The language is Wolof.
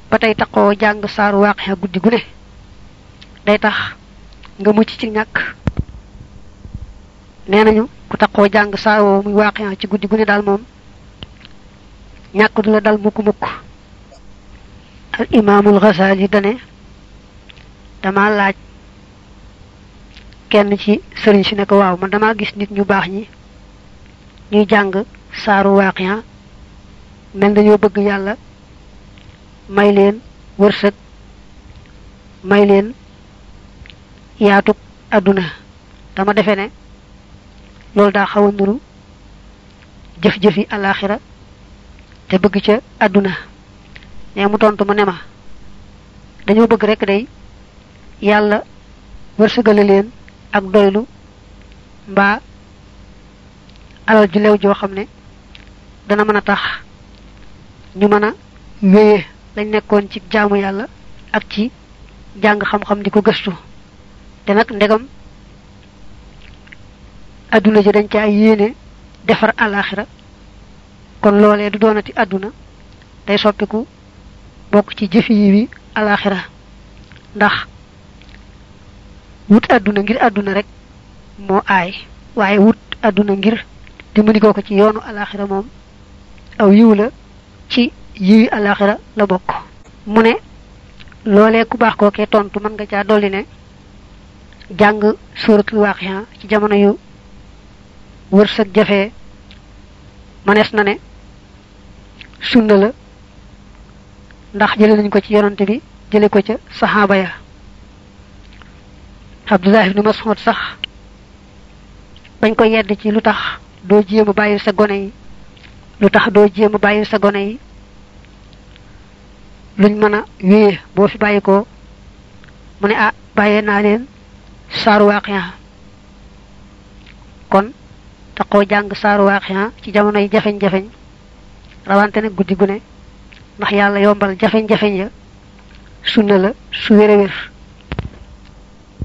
ba tey taxoo jàng saaru waaqiya guddi gu ne day tax nga mucc ci ñàkk nee nañu ku taxoo jàng saar woowu muy waaqiya ci guddi gu ne daal moom ñàkk du la dal mukk mukk al imaamul Ghazali dane dama laaj kenn ci sëriñ si ne ko waaw man dama gis nit ñu baax ñi ñuy jàng saaru waaqiya mel dañoo bëgg yàlla may leen wërsëg may leen yaatug àdduna dama defe ne loolu daa xaw a nuru jëf-jëfi alaxira te bëgg ca àdduna ne mu tontu mu ne ma dañoo bëgg rek day yàlla wërsëgale leen ak doylu mbaa alal ju lew joo xam ne dana mën a tax ñu mën a wéye lañ nekkoon ci jaamu yàlla ak ci jàng xam-xam di ko gëstu te nag ndegam adduna ji dañ caa yéene defar alaxira kon loolee du doonati adduna day soppiku bokk ci jëfi yi wi alaxira ndax wut adduna ngir adduna rek moo aay waaye wut adduna ngir dimbali ko ko ci yoonu alaxira moom aw yiw la ci yiwi alaxira la bokk mu ne loolee ku baax kookee tontu mën nga caa dolli ne jàng suratul waqiya ci jamono yu wërsëg jafe manees na ne sunna la ndax jële nañ ko ci yonante bi jële ko ca saxaaba ya abdullah ibnu mas'ud sax bañ ko yedd ci lu tax doo jéem a bàyyi sa gone yi lu tax doo jéem a bàyyi sa gone yi luñ mën a wéye boo fi bàyyi ko mu ne ah bàyyee naa leen saaru waaqiya kon taxoo jàng saaru waaqiya ci jamono yi jafeñ-jafeñ rawante nag guddi gu ne ndax yàlla yombal jafeñ-jafeñ ya sunna la su wér a wér